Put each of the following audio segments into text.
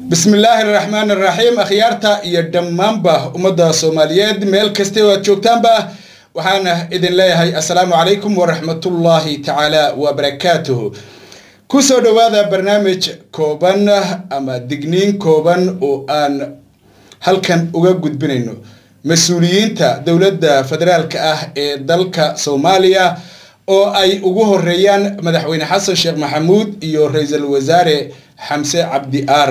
bismillaahi araxmaan araxiim akhyaarta iyo dhammaanba ummadda soomaaliyeed meel kasta oo aad joogtaanba waxaana idin leeyahay assalaamu calaykum waraxmatullaahi tacaala wabarakaatuhu kusoo dhowaada barnaamij kooban ama digniin kooban oo aan halkan uga gudbinayno mas-uuliyiinta dowladda federaalka ah ee dalka soomaaliya oo ay ugu horeeyaan madaxweyne xasan sheekh maxamuud iyo ra-iisul wasaare xamse cabdi aar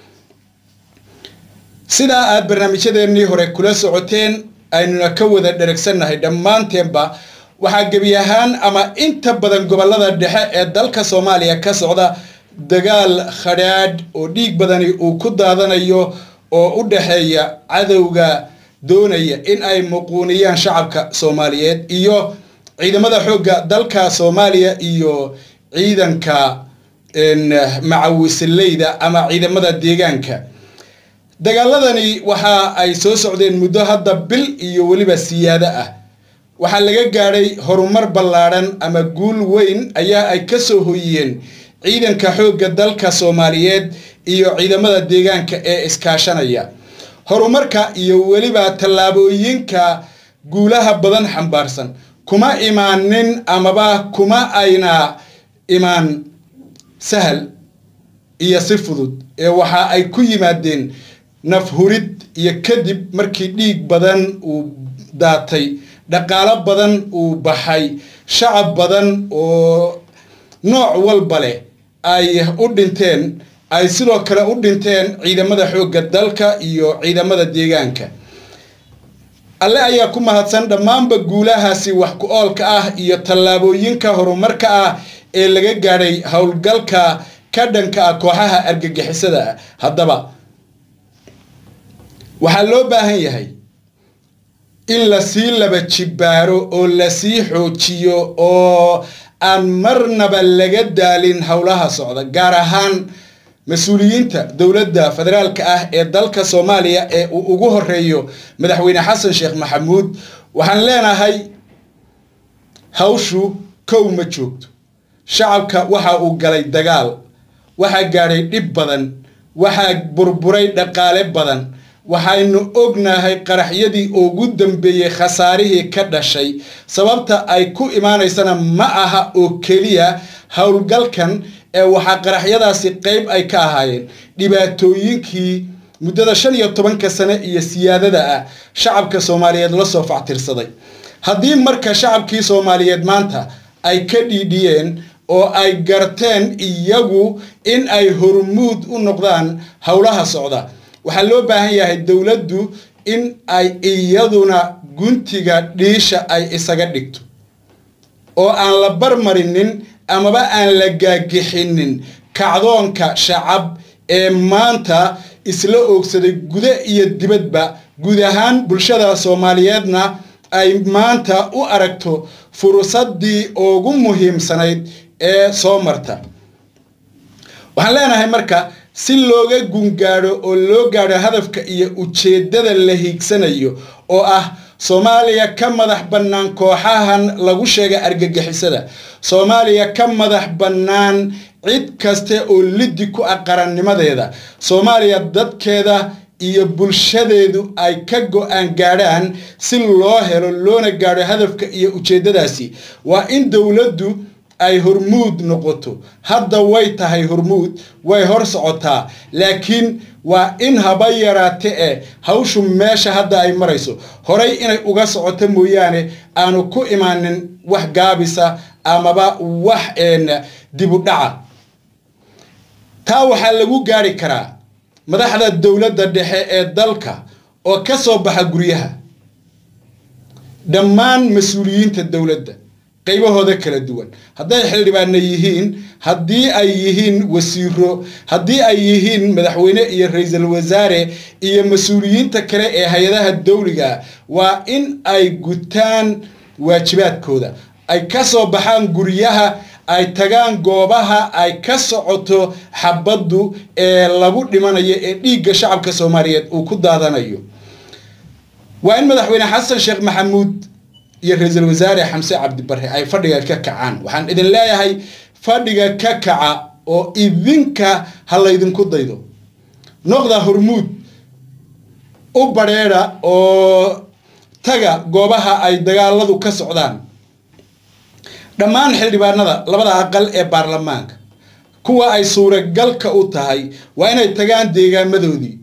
sidaa aad barnaamijyadeennii hore kula socoteen aynuna ka wada dheragsannahay dhammaanteenba waxaa gebi ahaan ama inta badan gobollada dhexe ee dalka soomaaliya ka socda dagaal khadhaadh oo dhiig badani uu ku daadanayo oo u dhexeeya cadowga doonaya in ay muquuniyaan shacabka soomaaliyeed iyo ciidamada xoogga dalka soomaaliya iyo ciidanka macawisileyda ama ciidamada deegaanka dagaaladani waxa ay soo socdeen muddo hadda bil iyo weliba siyaado ah waxaa laga gaadhay horumar ballaadhan ama guul weyn ayaa ay ka soo hoyiyeen ciidanka xoogga dalka soomaaliyeed iyo ciidamada deegaanka ee iskaashanaya horumarka iyo weliba tallaabooyinka guulaha badan xambaarsan kuma imaanin amaba kuma ayna imaan sahal iyo si fudud ee waxa ay ku yimaadeen nafhurid iyo kadib markii dhiig badan uu daatay dhaqaalo badan uu baxay shacab badan oo nooc walba leh ay u dhinteen ay sidoo kale u dhinteen ciidamada xoogga dalka iyo ciidamada deegaanka alle ayaa ku mahadsan dhammaanba guulahaasi wax ku oolka ah iyo tallaabooyinka horumarka ah ee laga gaadhay howlgalka ka dhanka ah kooxaha argagixisada ah haddaba waxaa loo baahan yahay in lasii laba jibbaaro oo lasii xoojiyo oo aan marnaba laga daalin howlaha socda gaar ahaan mas-uuliyiinta dowladda federaalka ah ee dalka soomaaliya ee uu ugu horeeyo madaxweyne xasan sheekh maxamuud waxaan leenahay hawshu kow ma joogto shacabka waxa uu galay dagaal waxaa gaadhay dhib badan waxaa burburay dhaqaale badan waxaynu ognahay qaraxyadii ugu dambeeyey khasaarihii ka dhashay sababta ay ku imaanaysana ma aha oo keliya howlgalkan ee waxaa qaraxyadaasi qeyb ay ka ahaayeen dhibaatooyinkii muddada shan iyo tobanka sane iyo siyaadada ah shacabka soomaaliyeed la soo factirsaday haddii marka shacabkii soomaaliyeed maanta ay ka dhiidhiyeen oo ay garteen iyagu in ay hormuud u noqdaan howlaha socda waxaa loo baahan yahay dowladdu in ay iyaduna guntiga dhiisha ay isaga dhigto oo aan la barmarinin amaba aan la gaagixinin kacdoonka shacab ee maanta isla oogsaday guda iyo dibadba guud ahaan bulshada soomaaliyeedna ay maanta u aragto fursaddii ugu muhiimsanayd ee soo marta waxaan leenahay marka si looga gungaadho oo loo gaadho hadafka iyo ujeeddada la hiigsanayo oo ah soomaaliya ka madax bannaan kooxahan lagu sheegay argagixisada soomaaliya ka madax bannaan cid kaste oo liddi ku ah qarannimadeeda soomaaliya dadkeeda iyo bulshadeedu ay ka go-aan gaadhaan si loo helo loona gaadho hadafka iyo ujeeddadaasi waa in dowladdu ay hormuud noqoto hadda way tahay hormuud way hor socotaa laakiin waa in haba yaraate e hawshu meesha hadda ay marayso horay inay uga socoto mooyaane aanu ku imaanin wax gaabisa amaba wax dibu dhaca taa waxaa lagu gaari karaa madaxda dowladda dhexe ee dalka oo ka soo baxa guryaha dhammaan mas-uuliyiinta dowladda qaybahooda kala duwan hadday xildhibaana yihiin haddii ay yihiin wasiiro haddii ay yihiin madaxweyne iyo ra-iisul wasaare iyo mas-uuliyiinta kale ee hay-adaha dowliga waa in ay gutaan waajibaadkooda ay ka soo baxaan guryaha ay tagaan goobaha ay ka socoto xabaddu ee lagu dhimanayo ee dhiigga shacabka soomaaliyeed uu ku daadanayo waa in madaxweyne xasan sheekh maxamuud iyo ra-iisul wasaare xamse cabdibare ay fadhiga ka kacaan waxaan idin leeyahay fadhiga ka kaca oo idinka ha laydinku daydo noqda hormuud u badheedha oo taga goobaha ay dagaaladu ka socdaan dhammaan xildhibaanada labada aqal ee baarlamaanka kuwa ay suuragalka u tahay waa inay tagaan deegaamadoodii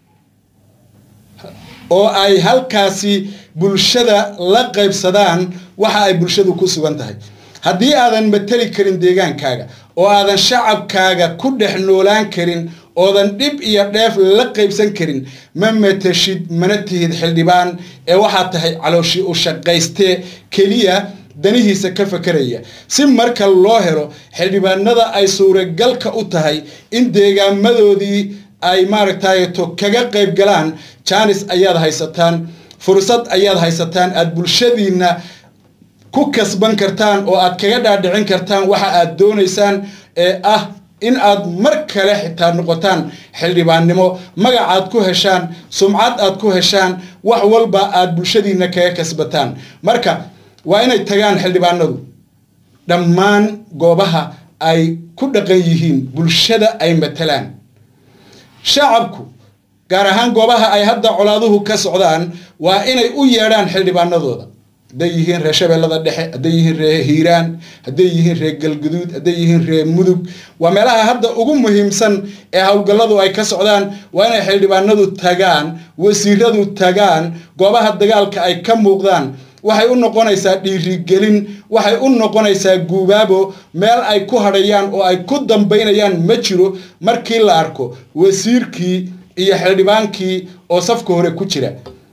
oo ay halkaasi bulshada la qaybsadaan waxa ay bulshadu ku sugan tahay haddii aadan mateli karin deegaankaaga oo aadan shacabkaaga ku dhex noolaan karin oodan dhib iyo dheef la qaybsan karin ma mateshid mana tihid xildhibaan ee waxaad tahay calooshi u shaqaystee keliya danihiisa ka fakeraya si marka loo helo xildhibaanada ay suuragalka u tahay in deegaamadoodii ay maaragtayto kaga qayb galaan jaanis ayaad haysataan fursad ayaad haysataan aada bulshadiinna ku kasban kartaan oo aad kaga dhaadhicin kartaan waxa aad doonaysaan ee ah in aad mar kale xitaa noqotaan xildhibaannimo magacaad ku heshaan sumcad aad ku heshaan wax walba aad bulshadiinna kaga kasbataan marka waa inay tagaan xildhibaanadu dhammaan goobaha ay ku dhaqan yihiin bulshada ay matalaan shacabku gaar ahaan goobaha ay hadda colaaduhu ka socdaan waa inay u yeedhaan xildhibaanadooda hadday yihiin reer shabeellada dhexe hadday yihiin reer hiiraan hadday yihiin reer galguduud hadday yihiin reer mudug waa meelaha hadda ugu muhiimsan ee howlgalladu ay ka socdaan waa inay xildhibaanadu tagaan wasiiradu tagaan goobaha dagaalka ay ka muuqdaan waxay u noqonaysaa dhiirigelin waxay u noqonaysaa guubaabo meel ay ku hadhayaan oo ay ku dambaynayaan ma jiro markii la arko wasiirkii iyo xildhibaankii oo safka hore ku jira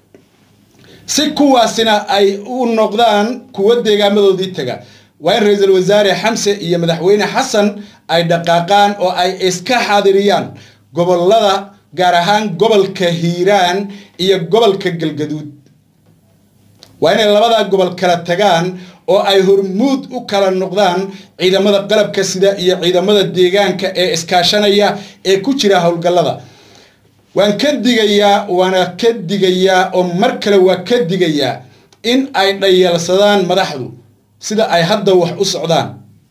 si kuwaasina ay u noqdaan kuwo deegaamadoodii taga waa in ra-iisul wasaare xamse iyo madaxweyne xasan ay dhaqaaqaan oo ay iska xaadiriyaan gobolada gaar ahaan gobolka hiiraan iyo gobolka galgaduud waa inay labadaa gobol kala tagaan oo ay hormuud u kala noqdaan ciidamada qalabka sida iyo ciidamada deegaanka ee iskaashanaya ee ku jira howlgallada waan ka digayaa waana ka digayaa oo mar kale waa ka digayaa in ay dhayalsadaan madaxdu sida ay hadda wax u socdaan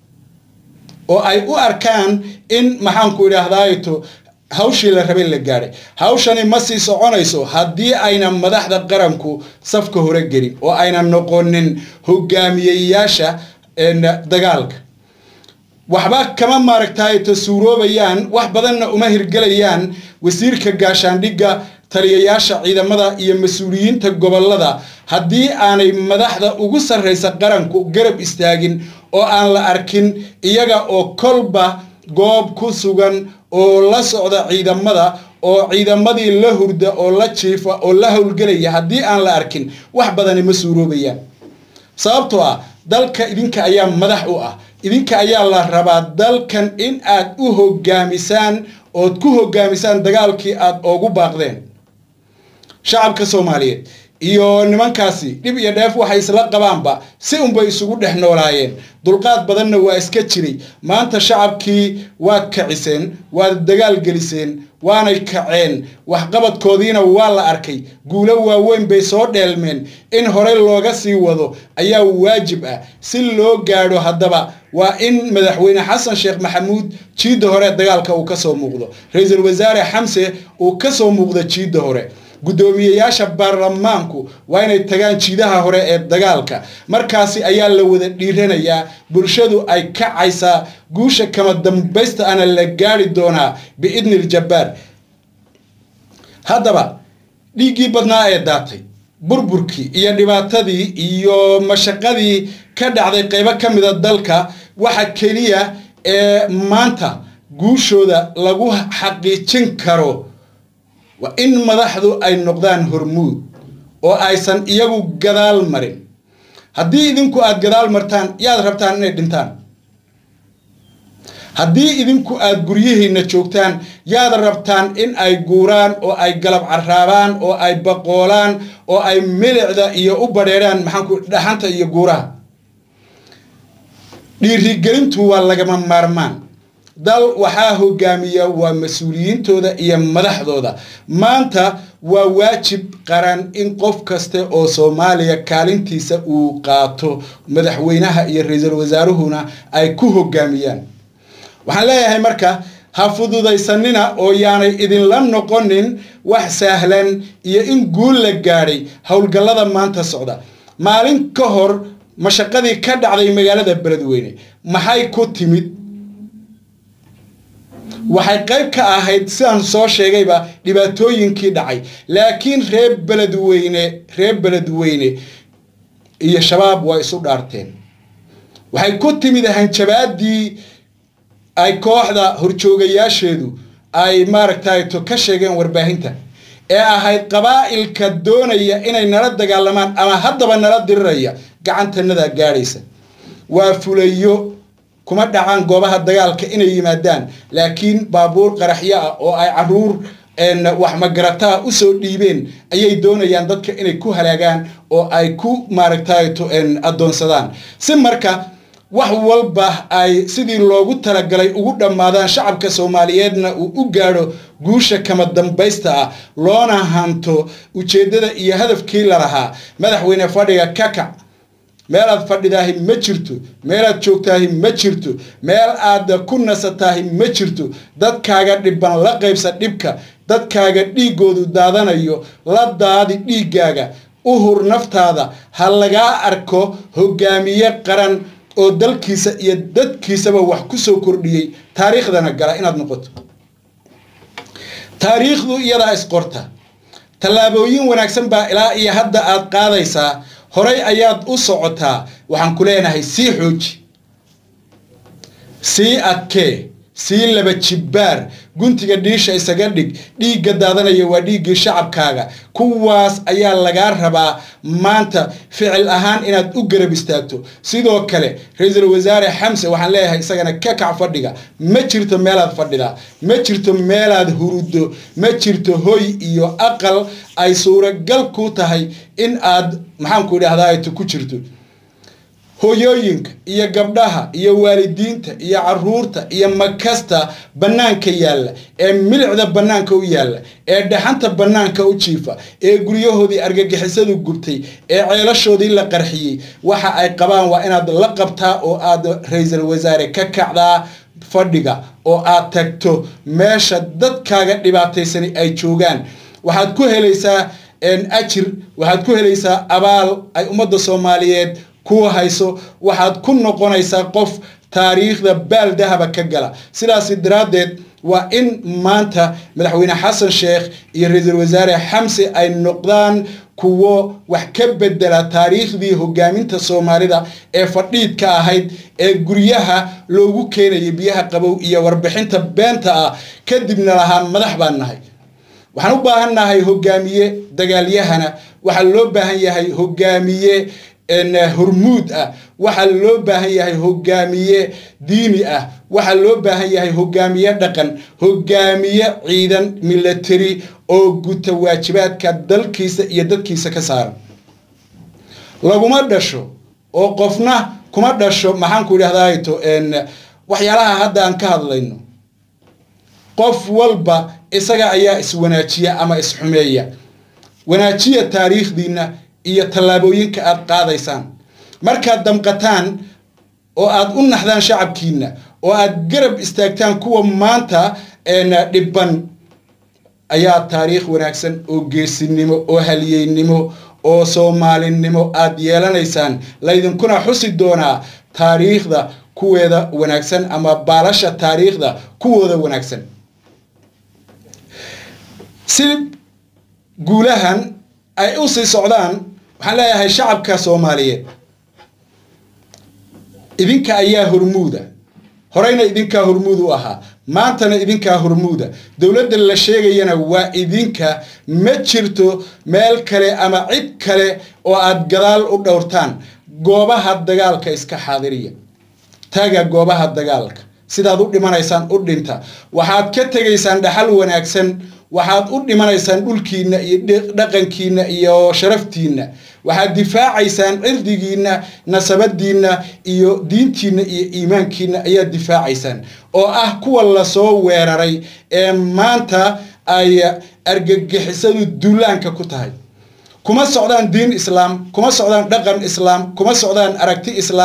oo ay u arkaan in maxaanku idhaahdaato hawshii la rabay la gaadhay hawshani ma sii soconayso haddii ayna madaxda qaranku safka hore gelin oo ayna noqonin hogaamiyeyaasha dagaalka waxba kama maaragtayto suuroobayaan wax badanna uma hirgelayaan wasiirka gaashaandhigga taliyayaasha ciidamada iyo mas-uuliyiinta gobolada haddii aanay madaxda ugu sarraysa qaranku garab istaagin oo aan la arkin iyaga oo kolba goob ku sugan oo la socda ciidamada oo ciidamadii la hurda oo la jiifa oo la howlgelaya haddii aan la arkin wax badani ma suuroobayaan sababtoo ah dalka idinka ayaa madax u ah idinka ayaa la rabaa dalkan in aad u hogaamisaan ood ku hogaamisaan dagaalkii aad oogu baaqdeen shacabka soomaaliyeed iyo nimankaasi dhib iyo dheef waxay isla qabaanba si unbay isugu dhex noolaayeen dulqaad badanna waa iska jiray maanta shacabkii waad kaciseen waad dagaal geliseen waanay kaceen waxqabadkoodiina waa la arkay guulo waaweyn bay soo dheelmeen in horey looga sii wado ayaa waajib ah si loo gaadho haddaba waa in madaxweyne xasan sheekh maxamuud jiidda hore dagaalka uu kasoo muuqdo ra-iisul wasaare xamse uu kasoo muuqdo jiidda hore guddoomiyeyaasha baarlamaanku waa inay tagaan jiidaha hore ee dagaalka markaasi ayaa la wada dhiiranayaa bulshadu ay kacaysaa guusha kama dambaysta ana la gaari doonaa biidni iljabbaar haddaba dhiiggii badnaa ee daatay burburkii iyo dhibaatadii iyo mashaqadii ka dhacday qaybo ka mida dalka waxa keliya ee maanta guushooda lagu xaqiijin karo waa in madaxdu ay noqdaan hormuud oo aysan iyagu gadaal marin haddii idinku aada gadaal martaan yaad rabtaan inay dhintaan haddii idinku aada guryihiinna joogtaan yaad rabtaan in ay guuraan oo ay galab caraabaan oo ay baqoolaan oo ay milicda iyo u badheeraan maxaanku dhaxanta iyo guuraha dhiirigelintu waa lagama maarmaan dal waxaa hogaamiya waa mas-uuliyiintooda iyo madaxdooda maanta waa waajib qaran in qof kaste oo soomaaliya kaalintiisa uu qaato madaxweynaha iyo ra-iisul wasaaruhuna ay ku hogaamiyaan waxaan leeyahay marka ha fududaysanina oo yaanay idinla noqonin wax sahlan iyo in guul la gaadhay howlgallada maanta socda maalin ka hor mashaqadii ka dhacday magaalada beledweyne maxay ku timid waxay qayb ka ahayd sidaan soo sheegayba dhibaatooyinkii dhacay laakiin reer beledweyne reer beledweyne iyo shabaab waa isu dhaarteen waxay ku timid hanjabaadii ay kooxda horjoogayaasheedu ay maaragtay to ka sheegeen warbaahinta ee ahayd qabaa'ilka doonaya inay nala dagaalamaan ama haddaba nala diriraya gacantanada gaadhaysa waa fulayo kuma dhacaan goobaha dagaalka inay yimaadaan laakiin baabuur qaraxyo ah oo ay caruur wax magarataa usoo dhiibeen ayay doonayaan dadka inay ku halaagaan oo ay ku maaragtay addoonsadaan si marka wax walba ay sidii loogu talagalay ugu dhammaadaan shacabka soomaaliyeedna uu u gaadho guusha kama dambaysta ah loona hanto ujeeddada iyo hadafkii lalahaa madaxweyne fadhiga kakac meelaad fadhidaahi ma jirto meelaad joogtaahi ma jirto meel aad ku nasataahi ma jirto dadkaaga dhiban la qaybsa dhibka dadkaaga dhiiggoodu daadanayo la daadi dhiiggaaga u hur naftaada ha lagaa arko hogaamiye qaran oo dalkiisa iyo dadkiisaba wax ku soo kordhiyey taariikhdana gala inaad noqoto taariikhdu iyadaa isqorta tallaabooyin wanaagsan baa ilaa iyo hadda aad qaadaysaa horay ayaad u socotaa waxaan ku leenahay sii xooji sii adkee sii laba jibbaar guntiga dhiisha isaga dhig dhiigga daadanaya waa dhiiggii shacabkaaga kuwaas ayaa lagaa rabaa maanta ficil ahaan inaad u garab istaagto sidoo kale ra-iisul wasaare xamse waxaan leeyahay isagana ka kac fadhiga ma jirto meelaad fadhidaa ma jirto meelaad huruddo ma jirto hoy iyo aqal ay suuragal ku tahay in aad maxaanku idhahdaa ku jirto hoyooyinka iyo gabdhaha iyo waalidiinta iyo caruurta iyo makasta bannaanka yaalla ee milicda bannaanka u yaalla ee dhaxanta bannaanka u jiifa ee guryahoodii argagixisadu gubtay ee ceelashoodii la qarxiyey waxa ay qabaan waa inaad la qabtaa oo aad ra-iisul wasaare ka kacdaa fadhiga oo aad tagto meesha dadkaaga dhibaataysani ay joogaan waxaad ku helaysaa ajir waxaad ku helaysaa abaal ay ummadda soomaaliyeed ku hayso waxaad ku noqonaysaa qof taariikhda baal dahaba ka gala sidaasi daraaddeed waa in maanta madaxweyne xasan sheekh iyo ra-iisul wasaare xamse ay noqdaan kuwo wax ka bedela taariikhdii hogaaminta soomaalida ee fadhiidka ahayd ee guryaha loogu keenayay biyaha qabow iyo warbixinta beenta ah kadibna lahaa madax baan nahay waxaan u baahan nahay hogaamiye dagaalyahana waxaa loo baahan yahay hogaamiye hormuud ah waxaa loo baahan yahay hogaamiye diini ah waxaa loo baahan yahay hogaamiye dhaqan hogaamiye ciidan milatary oo guta waajibaadka dalkiisa iyo dadkiisa ka saaran laguma dhasho oo qofna kuma dhasho maxaanku idhahdaato waxyaalaha hadda aan ka hadlayno qof walba isaga ayaa iswanaajiya ama isxumeeya wanaajiya taariikhdiina iyo tallaabooyinka aad qaadaysaan markaad damqataan oo aad u naxdaan shacabkiina oo aad garab istaagtaan kuwa maanta dhibban ayaa taariikh wanaagsan oo geesinimo oo halyeynimo oo soomaalinimo aad yeelanaysaan laydinkuna xusi doonaa taariikhda kuweeda wanaagsan ama baalasha taariikhda kuwooda wanaagsan si guulahan ay u sii socdaan waxaan leeyahay shacabka soomaaliyeed idinka ayaa hormuuda horeyna idinkaa hormuud u ahaa maantana idinkaa hormuuda dowladda la sheegayana waa idinka ma jirto meel kale ama cid kale oo aad gadaal u dhowrtaan goobaha dagaalka iska xaadiriya taga goobaha dagaalka sidaad u dhimanaysaan u dhinta waxaad ka tegaysaan dhaxal wanaagsan waxaad u dhimanaysaan dhulkiinna iyo dhaqankiinna iyo sharaftiinna waxaad difaacaysaan cirdigiinna nasabadiinna iyo diintiinna iyo iimaankiinna ayaad difaacaysaan oo ah kuwa lasoo weeraray ee maanta ay argagixisadu duulaanka ku tahay kuma socdaan diin islaam kuma socdaan dhaqan islaam kuma socdaan aragti islaam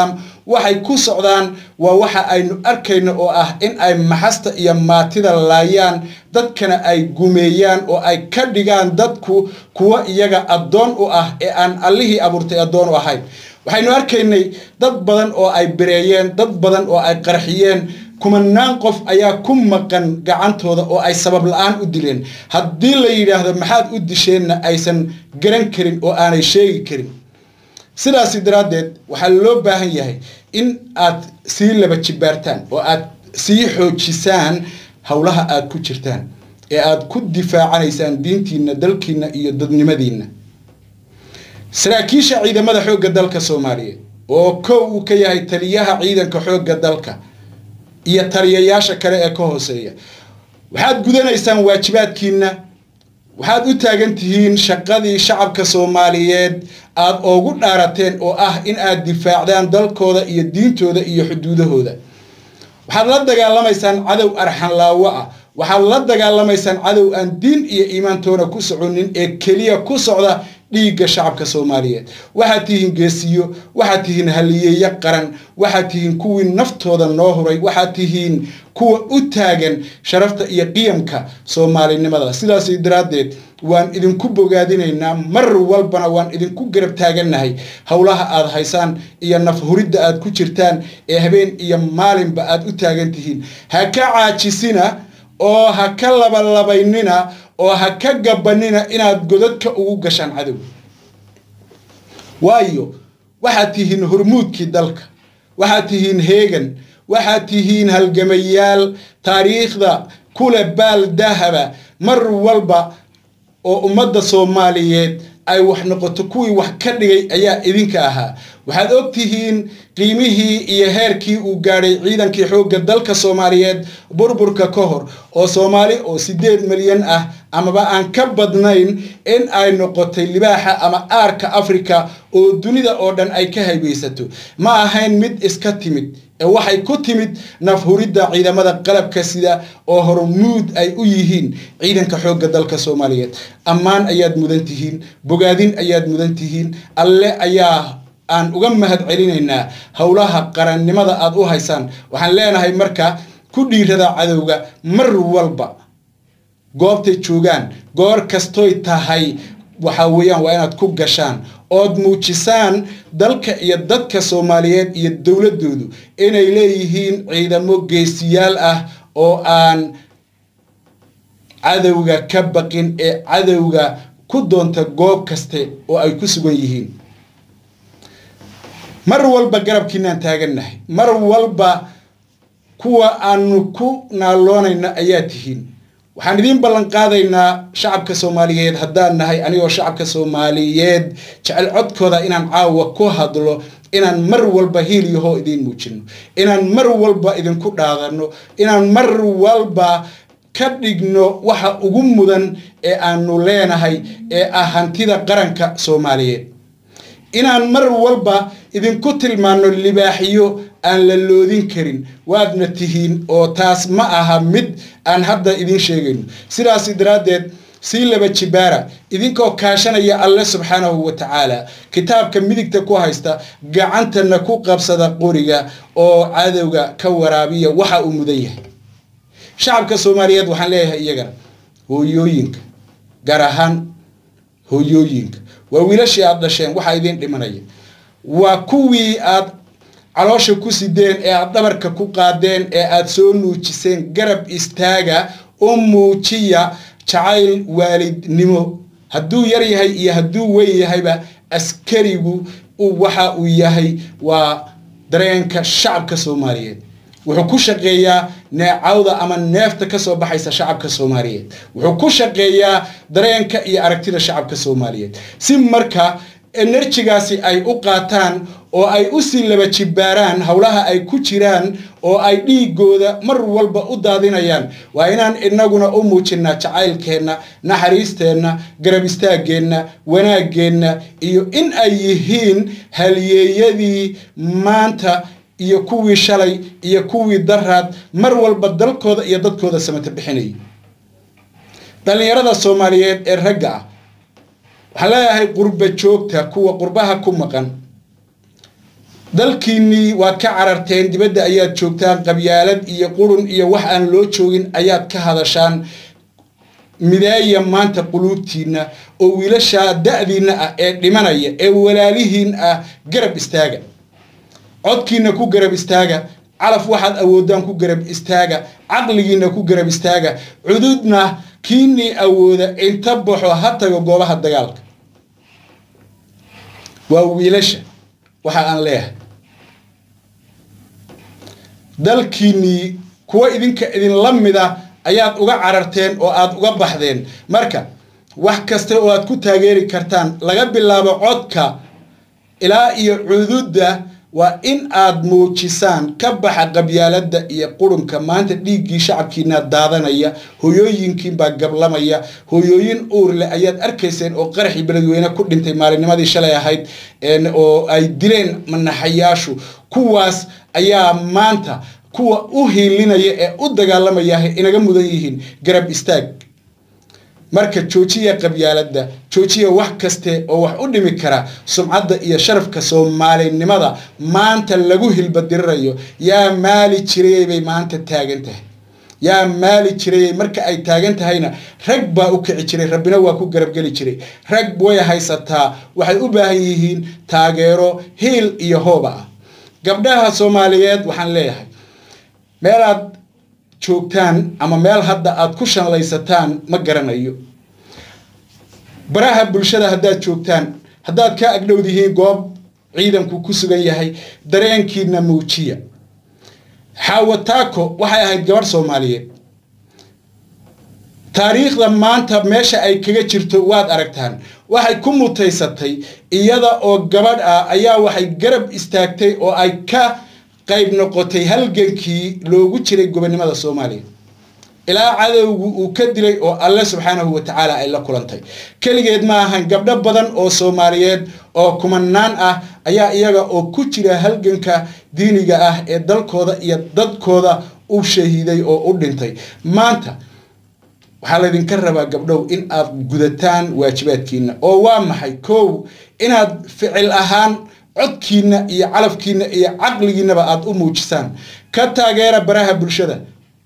waxay ku socdaan waa waxa aynu arkayno oo ah in ay maxasta iyo maatida laayaan dadkana ay gumeeyaan oo ay ka dhigaan dadku kuwa iyaga addoon u ah ee aan allihii abuurtay addoon u ahayn waxaynu arkaynay dad badan oo ay bereeyeen dad badan oo ay qarxiyeen kumanaan qof ayaa ku maqan gacantooda oo ay sabab la-aan u dileen haddii la yidhaahdo maxaad u disheenna aysan garan karin oo aanay sheegi karin sidaasi daraaddeed waxaa loo baahan yahay in aad sii laba jibaartaan oo aad sii xoojisaan howlaha aad ku jirtaan ee aad ku difaacanaysaan diintiinna dalkiinna iyo dadnimadiinna saraakiisha ciidamada xoogga dalka soomaaliyeed oo kow uu ka yahay taliyaha ciidanka xoogga dalka iyo taliyayaasha kale ee ka hooseeya waxaad gudanaysaan waajibaadkiinna waxaad u taagan tihiin shaqadii shacabka soomaaliyeed aad oogu dhaarateen oo ah in aad difaacdaan dalkooda iyo diintooda iyo xuduudahooda waxaad la dagaalamaysaan cadow arxanlaawo ah waxaad la dagaalamaysaan cadow aan diin iyo iimaantoona ku soconin ee keliya ku socda dhiigga shacabka soomaaliyeed waxaad tihiin geesiyo waxaad tihiin haliyeeyo qaran waxaad tihiin kuwii naftooda noo huray waxaad tihiin kuwa u taagan sharafta iyo qiyamka soomaalinimada sidaas daraaddeed waan idinku bogaadinaynaa mar walbana waan idinku garab taagannahay howlaha aad haysaan iyo nafhuridda aad ku jirtaan ee habeen iyo maalinba aad u taagan tihiin ha ka caajisina oo ha ka labalabaynina oo ha ka gabanina inaad godadka ugu gashaan cadow waayo waxaad tihiin hormuudkii dalka waxaad tihiin heegan waxaad tihiin halgamayaal taariikhda kule baal dahaba mar walba oo ummadda soomaaliyeed ay wax noqoto kuwii wax ka dhigay ayaa idinka ahaa waxaad og tihiin qiimihii iyo heerkii uu gaadhay ciidankii xoogga dalka soomaaliyeed burburka ka hor oo soomaali oo siddeed milyan ah amaba aan ka badnayn in ay noqotay libaaxa ama aarka afrika oo dunida oo dhan ay ka haybaysato ma ahayn mid iska timid ee waxay ku timid nafhuridda ciidamada qalabka sida oo hormuud ay u yihiin ciidanka xoogga dalka soomaaliyeed ammaan ayaad mudan tihiin bogaadin ayaad mudan tihiin alle ayaa aan uga mahad celinaynaa howlaha qarannimada aad u haysaan waxaan leenahay marka ku dhiirada cadowga mar walba goobtay joogaan goor kastoy tahay waxaa weeyaan waa inaad ku gashaan ood muujisaan dalka iyo dadka soomaaliyeed iyo dowladdoodu inay leeyihiin ciidamo geesiyaal ah oo aan cadowga ka baqin ee cadowga ku doonta goob kaste oo ay ku sugan yihiin mar walba garabkiinaan taagannahay mar walba kuwa aanu ku naaloonayno ayaa tihiin waxaan idiin ballan qaadaynaa shacabka soomaaliyeed haddaan nahay anigoo shacabka soomaaliyeed jecel codkooda inaan caawa ku hadlo inaan mar walba hiilyahoo idiin muujino inaan mar walba idinku dhaadano inaan mar walba ka dhigno waxa ugu mudan ee aanu leenahay ee ah hantida qaranka soomaaliyeed inaan mar walba idinku tilmaano libaaxiyo aan la loodin karin waadna tihiin oo taas ma aha mid aan hadda idiin sheegayno sidaas daraaddeed sii laba jibaara idinkoo kaashanaya alle subxaanahu wa tacaala kitaabka midigta ku haysta gacantana ku qabsada qoriga oo cadowga ka waraabiya waxa uu mudan yahay shacabka soomaaliyeed waxaan leeyahay iyagana hooyooyinka gaar ahaan hooyooyinka waa wiilashii aad dhasheen waxaa idiin dhimanaya waa kuwii aad caloosha ku sideen ee aad dhabarka ku qaadeen ee aad soo nuujiseen garab istaaga u muujiya jacayl waalidnimo hadduu yar yahay iyo hadduu weyn yahayba askarigu waxa uu yahay waa dareenka shacabka soomaaliyeed wuxuu ku shaqeeyaa neecawda ama neefta ka soo baxaysa shacabka soomaaliyeed wuxuu ku shaqeeyaa dareenka iyo aragtida shacabka soomaaliyeed si marka enerjigaasi ay u qaataan oo ay usii laba jibaaraan howlaha ay ku jiraan oo ay dhiigooda mar walba u daadinayaan waa inaan inaguna u muujinnaa jacaylkeenna naxariisteenna garab istaaggeenna wanaaggeenna iyo in ay yihiin halyeeyadii maanta iyo kuwii shalay iyo kuwii daraad mar walba dalkooda iyo dadkooda samata bixinayay dhallinyarada soomaaliyeed ee ragga ah waxaan leeyahay qurba joogta kuwa qurbaha ku maqan dalkiinnii waad ka cararteen dibadda ayaad joogtaan qabyaalad iyo qurun iyo wax aan loo joogin ayaad ka hadashaan midaaya maanta quluubtiinna oo wiilashaa da-diinna ah ee dhimanaya ee walaalihiin ah garab istaaga codkiina ku garab istaaga calaf waxaad awoodaan ku garab istaaga caqligiina ku garab istaaga cududna kiinii awooda inta baxo ha tago goobaha dagaalka waa wiilasha waxa aan leeyahay dalkiinnii kuwa idinka idinla mida ayaad uga cararteen oo aad uga baxdeen marka wax kasta oo aad ku taageeri kartaan laga bilaabo codka ilaa iyo cududda waa in aad muujisaan ka baxa qabyaaladda iyo qurunka maanta dhiiggii shacabkiinaa daadanaya hoyooyinkiinbaa gablamaya hoyooyin uurleh ayaad arkayseen oo qaraxii beledweyne ku dhintay maalinnimadii shalay ahayd oo ay dileen manaxayaashu kuwaas ayaa maanta kuwa u hiilinaya ee u dagaalamaya inaga mudan yihiin garab istaag marka joojiya qabyaaladda joojiya wax kaste oo wax u dhimi kara sumcadda iyo sharafka soomaalinimada maanta lagu hilbadirirayo yaa maali jirayay bay maanta taagan tahay yaa maali jirayay marka ay taagan tahayna rag baa u kici jiray rabbina waa ku garabgeli jiray rag way haysataa waxay u baahan yihiin taageero hiil iyo hooba ah gabdhaha soomaaliyeed waxaan leeyahay meelaad joogtaan ama meel hadda aad ku shanlaysataan ma garanayo baraha bulshada haddaad joogtaan haddaad ka agdhowdihiin goob ciidanku ku sugan yahay dareenkiina muujiya xaawataako waxay ahayd gabadh soomaaliyeed taariikhda maanta meesha ay kaga jirto waad aragtaan waxay ku mutaysatay iyada oo gabadh ah ayaa waxay garab istaagtay oo ay ka qayb noqotay halgankii loogu jiray gobonimada soomaaliya ilaa cadowgu uu ka dilay oo alle subxaanahu wa tacaala ay la kulantay keligeed ma ahan gabdho badan oo soomaaliyeed oo kumanaan ah ayaa iyaga oo ku jira halganka diiniga ah ee dalkooda iyo dadkooda u shahiiday oo u dhintay maanta waxaa laydinka rabaa gabdhow in aad gudataan waajibaadkiina oo waa maxay kow inaad ficil ahaan codkiina iyo calafkiina iyo caqligiinaba aada u muujisaan ka taageera baraha bulshada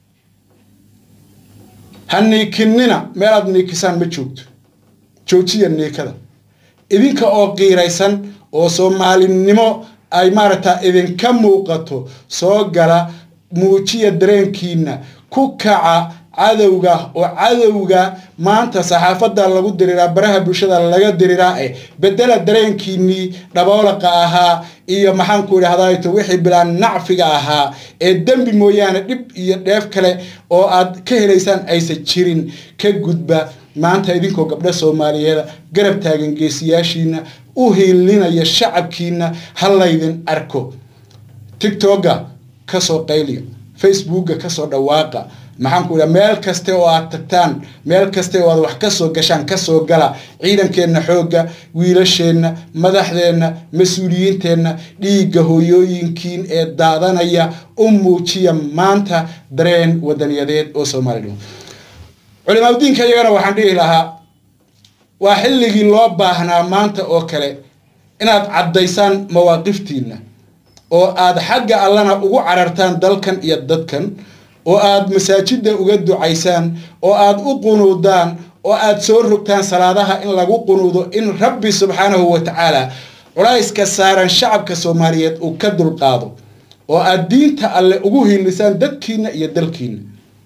ha niikinina meelaad niikisaan ma joogto joojiya niikada idinka oo qiiraysan oo soomaalinimo ay maaragtaa idinka muuqato soo gala muujiya dareenkiina ku kaca cadowga oo cadowga maanta saxaafadda lagu diriraa baraha bulshada laga diriraa eh bedela dareenkiinii dhaboolaqa ahaa iyo maxaanku idhahdaato wixii bilaan nacfiga ahaa ee dembi mooyaane dhib iyo dheef kale oo aad ka helaysaan aysan jirin ka gudba maanta idinkoo gabdho soomaaliyeeda garab taagan geesiyaashiina u hiilinaya shacabkiina ha laydin arko tigtogga kasoo qayliya facebookga kasoo dhawaaqa maxaanku idhaha meel kaste oo aad tagtaan meel kaste oo aad wax kasoo gashaan kasoo gala ciidankeenna xoogga wiilasheenna madaxdeenna mas-uuliyiinteenna dhiigga hooyooyinkiin ee daadanaya u muujiya maanta dareen wadaniyadeed oo soomaalidhimo culimaaudiinka iyagana waxaan dhihi lahaa waa xilligii loo baahnaa maanta oo kale inaad caddaysaan mawaaqiftiinna oo aad xagga allana ugu carartaan dalkan iyo dadkan oo aad masaajidda uga ducaysaan oo aad u qunuudaan oo aad soo rogtaan salaadaha in lagu qunuudo in rabbi subxaanahu wa tacaala culayska saaran shacabka soomaaliyeed uu ka dulqaado oo aad diinta alle ugu hiilisaan dadkiina iyo dalkiina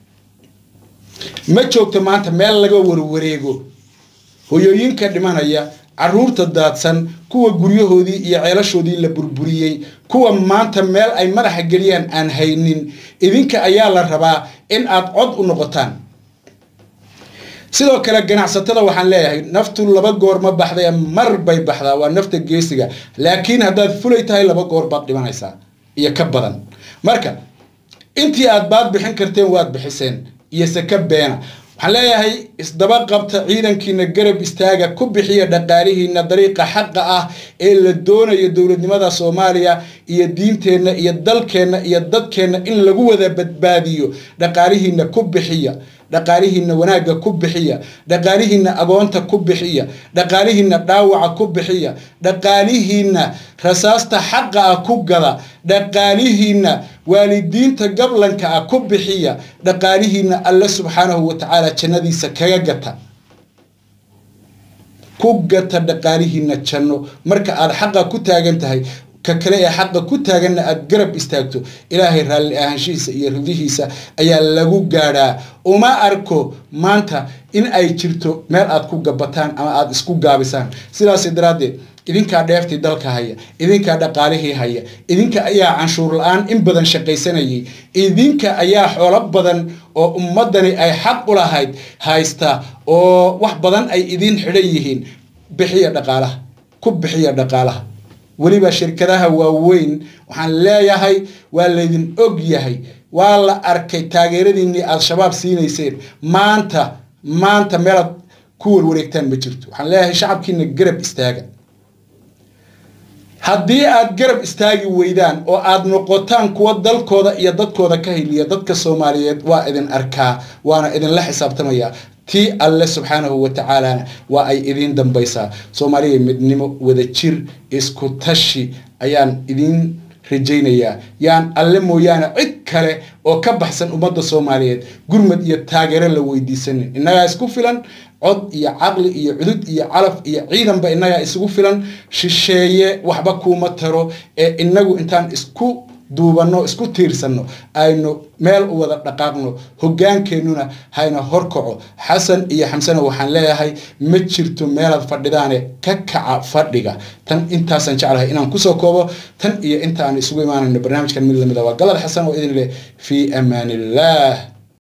ma joogto maanta meel laga warwareego hoyooyinka dhimanaya caruurta daadsan kuwa guryahoodii iyo ceelashoodii la burburiyey kuwa maanta meel ay madaxa geliyaan aan haynin idinka ayaa la rabaa in aad cod u noqotaan sidoo kale ganacsatada waxaan leeyahay naftu laba goor ma baxday mar bay baxdaa waa nafta geesiga laakiin haddaad fulay tahay laba goor baad dhimanaysaa iyo ka badan marka intii aad baad bixin karteen waad bixiseen iyo saka beena waxaan leeyahay isdaba qabta ciidankiina garab istaaga ku bixiya dhaqaalihiina dariiqa xaqa ah ee la doonayo dowladnimada soomaaliya iyo diinteenna iyo dalkeenna iyo dadkeenna in lagu wada badbaadiyo dhaqaalihiina ku bixiya dhaqaalihiinna wanaagga ku bixiya dhaqaalihiinna agoonta ku bixiya dhaqaalihiinna dhaawaca ku bixiya dhaqaalihiinna rasaasta xaqa ah ku gada dhaqaalihiinna waalidiinta gablanka ah ku bixiya dhaqaalihiinna alle subxaanahu wa tacaala jannadiisa kaga gata ku gata dhaqaalihiinna janno marka aada xaqa ku taagan tahay ka kale ee xaqa ku taaganna aada garab istaagto ilaahay raalli ahaanshihiisa iyo ridihiisa ayaa lagu gaadhaa uma arko maanta in ay jirto meel aad ku gabataan ama aada isku gaabisaan sidaas daraaddeed idinkaa dheeftii dalka haya idinkaa dhaqaalihii haya idinka ayaa canshuur la-aan in badan shaqaysanayay idinka ayaa xoolo badan oo ummadani ay xaq u lahayd haysta oo wax badan ay idin xidhan yihiin bixiya dhaqaalaha ku bixiya dhaqaalaha weliba shirkadaha waaweyn waxaan leeyahay waa laydin og yahay waa la arkay taageeradiinnii aada shabaab siinayseen maanta maanta meelaad ku warwareegtaan ma jirto waxaan leeyahay shacabkiina garab istaaga haddii aad garab istaagi weydaan oo aad noqotaan kuwa dalkooda iyo dadkooda ka hiliya dadka soomaaliyeed waa idin arkaa waana idinla xisaabtamaya tii alle subxaanahu wa tacaalana waa ay idiin dambaysaa soomaaliya midnimo wadajir isku tashi ayaan idiin rajaynayaa yaan alle mooyaane cid kale oo ka baxsan ummadda soomaaliyeed gurmad iyo taageero la weydiisanin innagaa isku filan cod iyo caqli iyo cudud iyo calaf iyo ciidanba innagaa isugu filan shisheeye waxba kuuma taro ee inagu intaan isku duubanno isku tiirsanno aynu meel u wada dhaqaaqno hogaankeenuna hayna horkaco xasan iyo xamsena waxaan leeyahay ma jirto meelaad fadhidaane ka kaca fadhiga tan intaasaan jeclahay inaan kusoo koobo tan iyo inta aan isugu imaanayno barnaamijkan mid lamida waa galad xasan oo idin leh fii amaan illah